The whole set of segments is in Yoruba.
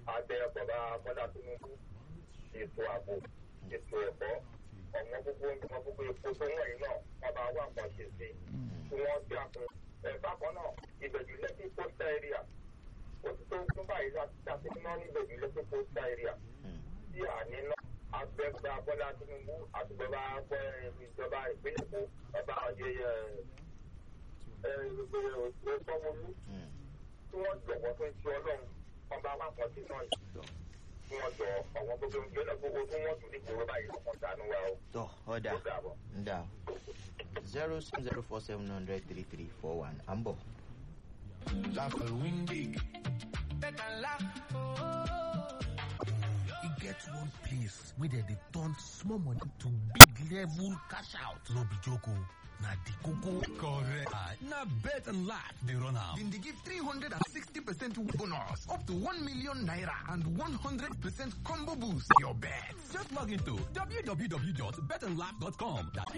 abẹ bàbá bọ́lá tinubu ètò ààbò ètò ẹ̀kọ́ ọ̀wọ́n gbogbo nǹkan gbogbo epo tó wọ̀nyí náà wọ́n bá wà kan ṣe sí tí wọ́n ti àpò ẹ̀ bákan náà ìbẹ̀jú lẹ́kì pósítà area kò sí tó tún báyìí láti ná ní ìbẹ̀jú lẹ́kì pósítà area tí àní náà agbẹ́gbẹ́ bọ́lá tinubu àti bàbá ìjọba ìpínlẹ̀ èkó bàbá ọ̀yẹ́yẹ ẹ̀ẹ́dẹ́gbẹ̀rún tí wọ́n jọ̀wọ́ tó ń ṣe ọlọ́run ọba wa kan sí náà yìí tí wọ́n jọ ọ̀wọ́n gbogbo ń gbẹ́lẹ̀ gbogbo tí wọ́n tún ní kúrò báyìí ọkàn dànù wa o. tọ ọ̀dà ó dàbọ̀. ǹda zero seven zero four seven hundred three three four one à ń bọ̀. Laugh and win big. Better laugh. E get one place where they dey turn small money to big level cash out. No be joke o. Na the koko correct. Na bet and laugh dey run am. Dem dey give 360% bonus up to 1 million naira and 100% combo boost your bet. Just log into www.betandlaugh.com. That's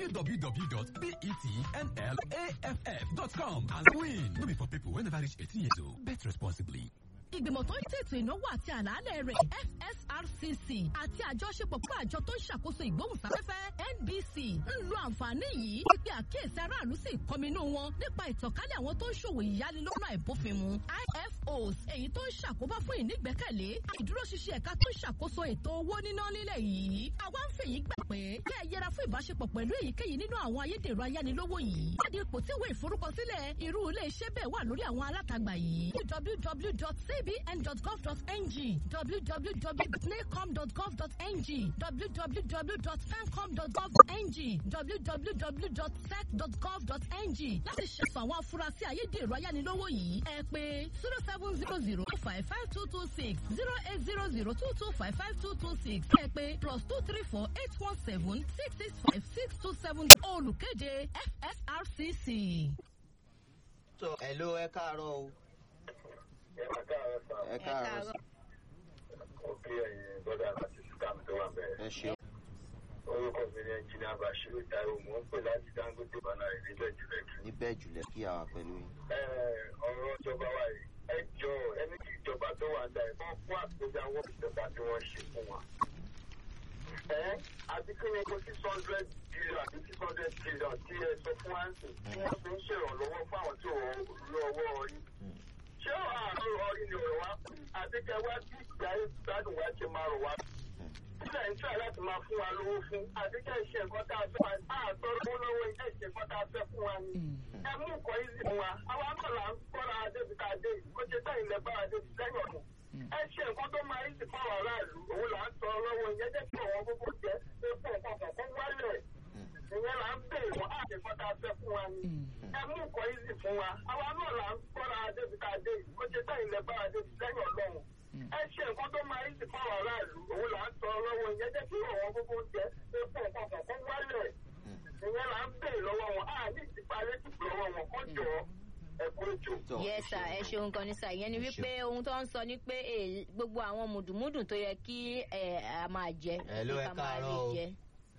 www.betnlaff.com and win. No be for people wey never reach 18 years old. Bet responsibly. ìgbìmọ̀ tó ń tètò ìnáwó àti àlàálẹ̀ rẹ̀ fsrcc àti àjọṣepọ̀ pẹ̀lú àjọ tó ń ṣàkóso ìgbóhùnsáfẹ́fẹ́ nbc ń lo àǹfààní yìí pípé àkíyèsí aráàlú sí ìkọminú wọn nípa ìtànkálẹ̀ àwọn tó ń ṣòwò ìyánilọ́nà àìbófinmu ifos èyí tó ń ṣàkóbá fún ìnígbẹ́kẹ̀lé ìdúróṣinṣin ẹ̀ka tó ń ṣàkóso ètò owó níná nílẹ̀ yìí àwa ń fèyí gbà pé kí ẹ yẹra fún ìbáṣepọ̀ pẹ̀lú èyíkéyìí nínú àwọn ayédèrú ayánilówó yìí láti ipò tí ìwé ìforúkọsílẹ̀ irú ilé iṣẹ́ bẹ́ẹ̀ wà lórí àwọn alátagbà yìí www.cbn.gov.ng www.nacom.gov.ng www.fancom.gov.ng www.sec.gov.ng láti ṣẹ̀sùn àwọn afurasí ayédèrú ayánilówó yìí ẹ pé zero seven zero zero five five two two six zero eight zero zero two two five five two two six ẹ pé plus two three four eight one seven six six five six two seven olùkéde fsrcc. tọ ẹ ló ẹ káàárọ̀ o ẹ máa káàárọ̀ sá ẹ káàárọ̀ sí. ó kí ẹ̀yin bọ́dà àti sísá mi tó wà bẹ́ẹ̀. ẹ ṣeun. orúkọ mi ní ẹnjìnìá bashiru taiwo mò ń pè láti dangote bana ìdílé jùlẹ kí. níbẹ̀ jùlẹ̀ kí àwa pẹ̀lú yín. ẹ ọ̀rọ̀ ìjọba wa yìí ẹ jọ ẹni tí ìjọba tó wà dá ẹ wọ́n fún àgbéjáwọ́ ìjọba tí wọ́n ṣe fún wa. ẹ àti kí ni kó six hundred billion àti six hundred billion tí ẹ sọ fún àǹtí tí wọ́n fi ń ṣèrànlọ́wọ́ fún àwọn tí ò lọ́wọ́ yìí. ṣé àárọ̀ ọ̀rí ni ọ̀rọ̀ wa àti kẹ wá sí ìgbà ìgbádùn wa ṣe máa rọ̀ wá sílẹ̀ ń try láti máa fún wa lówó fún àdékẹ́ ìṣe nǹkan tá a fẹ́ àtọ́rọ́ owó lọ́wọ́ ilé ìṣe nǹkan tá a fẹ́ fún wa ni. ẹ mú nǹkan yìí fún wa àwa náà là ń kọ́ra adébi tá a dé yìí ó ṣe tá ilẹ̀ bá adébi lẹ́yìn ọ̀nà. ẹ ṣe nǹkan tó máa yí sí fún àwọn aráàlú òun là ń tọrọ lọ́wọ́ ìyẹn jẹ́ kí àwọn gbogbo jẹ́ epo nǹkan kọ̀ọ̀kan wálẹ̀ ìyẹn là ń bèèrè wọn àti nǹkan tá a fẹ́ fún wa ni. ẹ mú nǹkan yìí sí fún wa àwa náà là ń kọ́ra adébi tá a dé yìí ó ṣe tá ilẹ̀ bá adébi lẹ́yìn ọlọ́run ẹ ṣe nǹkan tó máa ń sì fún àwọn aráàlú òun là ń tọrọ lọ́wọ́ ìyẹn jẹ́ kí àwọn gbogbo jẹ́ epo nǹkan kọ̀ọ̀kan wálẹ̀ ìyẹn là ń bèèrè lọ́wọ́ wọn á ní ìtìpalẹ́ tìpù lọ́wọ́ wọn kọ́ jọ ẹ̀kọ́ ètò. tọ yes sir ẹ ṣeun kan ní sir ìyẹn ni Ẹ wípé ohun tó ń sọ ni pé eh, gbogbo àwọn mùdùmùdù tó yẹ kí eh, a máa jẹ Hello, kí ẹ ká máa rí káàárọ̀ o. jẹ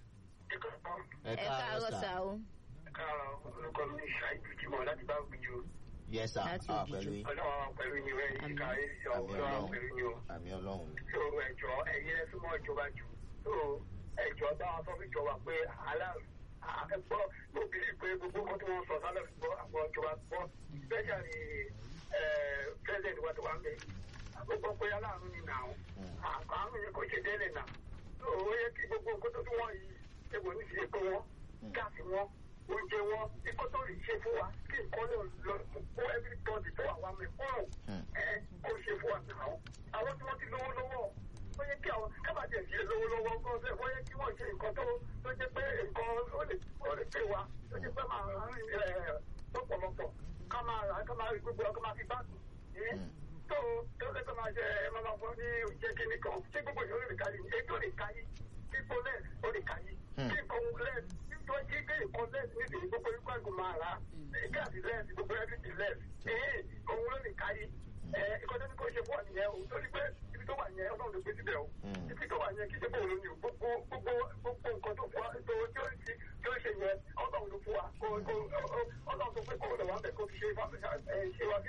ẹ ẹ káàárọ̀ sà o káàárọ̀ orúkọ mi ṣáìdù jimoh láti bá gbìyànjú yẹ sà Láti àwa Ògìjò. pẹ̀lú yín. ọlọ́run pẹ̀lú yín rẹ̀ yìí ká ẹ̀ ṣe àmì ọlọ́run pẹ̀lú yín o. ọlọ́run àmì ọlọ́run. tó ẹjọ́ ẹ̀yin ẹ súnmọ́ ìjọba jù tó ẹjọ́ táwọn tó fi jọba pé aláàrú ẹgbọ́ mo bìrì pé gbogbo kan tí wọ́n sọ sálẹ̀ fi gbọ́ àwọn ìjọba gbọ́ bẹ́ẹ̀ ni president wa tó wà ń bẹ̀ gbogbo pé aláàrú ni nà ó àrùn yẹn kò ṣe délẹ̀ nà ó yẹ kí gbogbo nǹkan tó tún wọ́n yìí egbò ní ìṣe pé wọ́n gáàsì wọn oúnjẹ wọn ikọ́ tó lè ṣe fún wa kí nǹkan lè lọ fún everybody tó wà wá mẹ́kúrò ẹ̀ kó ṣe fún wa náà àwọn tí wọ́n ti lówó lọ́wọ́ ó yẹ kí àwọn kábàdé ṣe lówó lọ́wọ́ kọ́ ṣe wọ́n yẹ kí wọ́n ṣe nǹkan tó tó jẹ́ pé nǹkan ó lè ó lè pè wá tó jẹ́ pé máa rìn ẹ̀ lọ́pọ̀lọpọ̀ ká máa rà ká máa rí gbogbo ẹ̀ ká máa fi báàgì ẹ̀ tó tó lè tó máa ṣe ẹ̀ máa máa fọ́ ní oúnjẹ kíní kan ṣé gbogbo ìyọ́ lè káyé ètò lè káyé kíkó lẹ́ẹ̀ ó lè káyé kí nǹkan lẹ́ẹ̀ tó jí pé nǹkan lẹ́ẹ̀ nídìí gbogbo ikú àgùn máa rà gáàsì lẹ́ẹ̀ gbogbo ẹ̀rí lẹ́ẹ̀ ẹ̀ẹ́ òun ló lè káyé ẹ̀ ìkọ́jọ́ ní kò ṣe fún àníyàn òun tó ní pé ibi tó wà yẹn ọlọ́run ló gbé síbẹ̀ o ibi tó wà yẹn kì í ṣe bóun ló ní o gbogbo gbogbo gbogbo nǹkan tó fún wa tó tí ó ti tí ó ṣe yẹn ọlọ́run ló fún wa kó kó ọlọ́run tó pé kó lè wà bẹ̀ kó fi ṣe ṣe wa bí